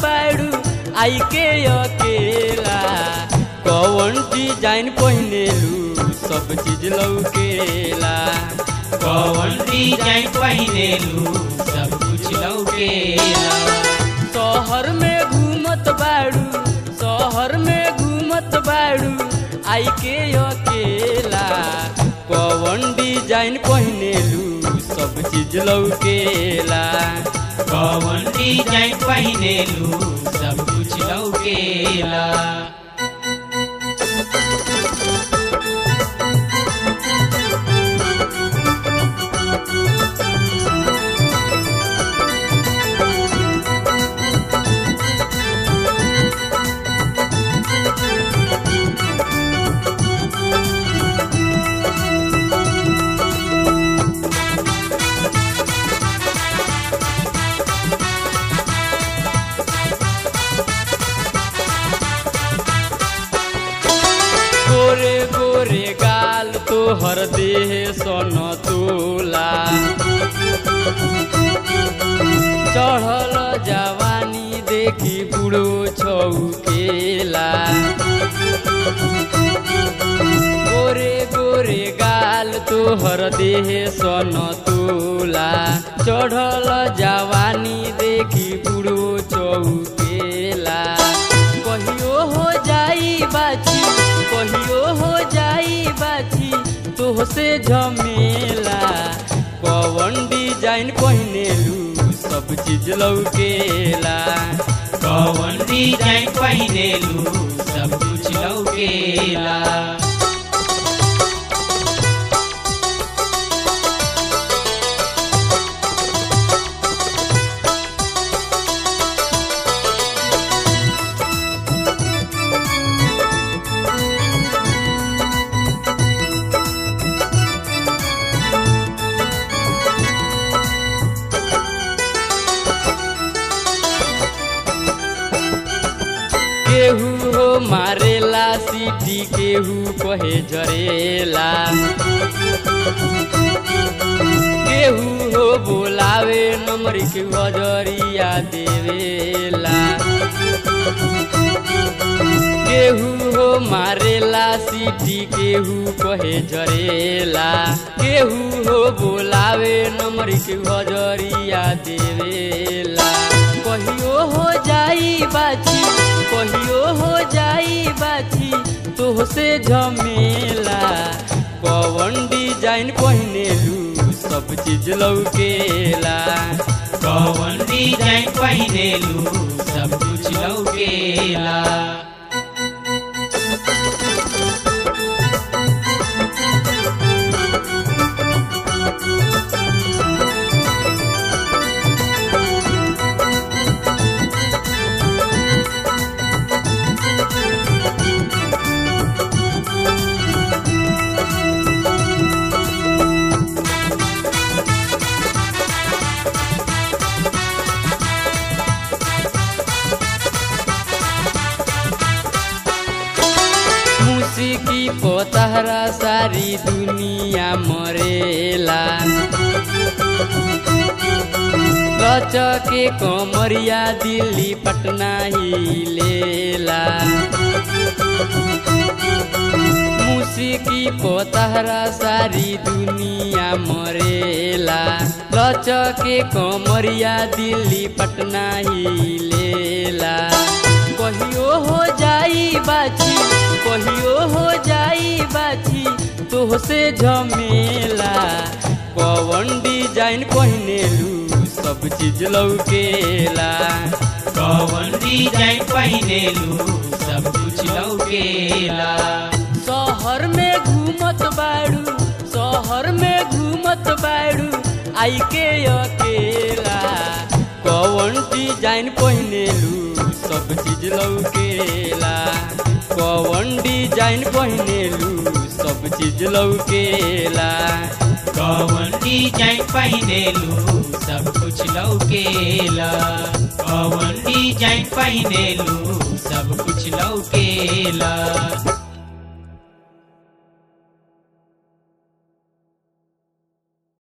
बाड़ू आई के अकेला कौन डिजाइन पहिनेलू सब चीज लौकेला कौन डिजाइन पहिनेलू सब कुछ लौकेला शहर में घूमत बाड़ू शहर में घूमत बाड़ू आई के अकेला कौन डिजाइन पहिनेलू सब चीज लौकेला कौन डिजाइन पहिनेलू सब कुछ लौकेला गोरे गोरे गाल तोहर देह सन तोला चढ़ल जवानी देखी बुढ़ो छौकेला गोरे गोरे गाल तोहर देह सन तोला चढ़ल जवानी देखी बुढ़ो चौकेला कहियो हो जाई बाची कहियो हो जाई बाची तोहसे झमेला कौन डिजाइन पहिनेलू सब चीज लौकेला कौन डिजाइन पहिनेलू सब कुछ लौकेला केहू हो मारेला सीटी केहू कहे जरेला केहू हो बोलावे नंबर के हजरिया देवेला केहू हो मारेला सीटी केहू कहे जरेला केहू हो बोलावे नंबर के हजरिया देवेला कहियो हो जाई बाची कहियो हो जाई बाची तोहसे झमेला कौन डिजाइन पहिनेलू सब चीज लौकेला कौन डिजाइन पहिनेलू सब कुछ लौकेला मुसिकी पोतहरा सारी दुनिया मरेला के कमरिया दिल्ली पटना ही लेला मुसिकी पोतहरा सारी दुनिया मरेला के कमरिया दिल्ली पटना ही लेला कहियो हो जाई बाची कहियो हो जाई बाची तोहसे झमेला कौन डिजाइन पहिनेलू सब चीज लौकेला कौन डिजाइन पहिनेलू सब कुछ लौकेला शहर में घूमत बाड़ू शहर में घूमत बाड़ू आई के अकेला कौन डिजाइन पहिनेलू सब चीज लौकेला कौन डिजाइन पहिनेलू सब चीज लौकेला कौन डिजाइन पहिनेलू सब कुछ लौकेला कौन डिजाइन पहिनेलू सब कुछ लौकेला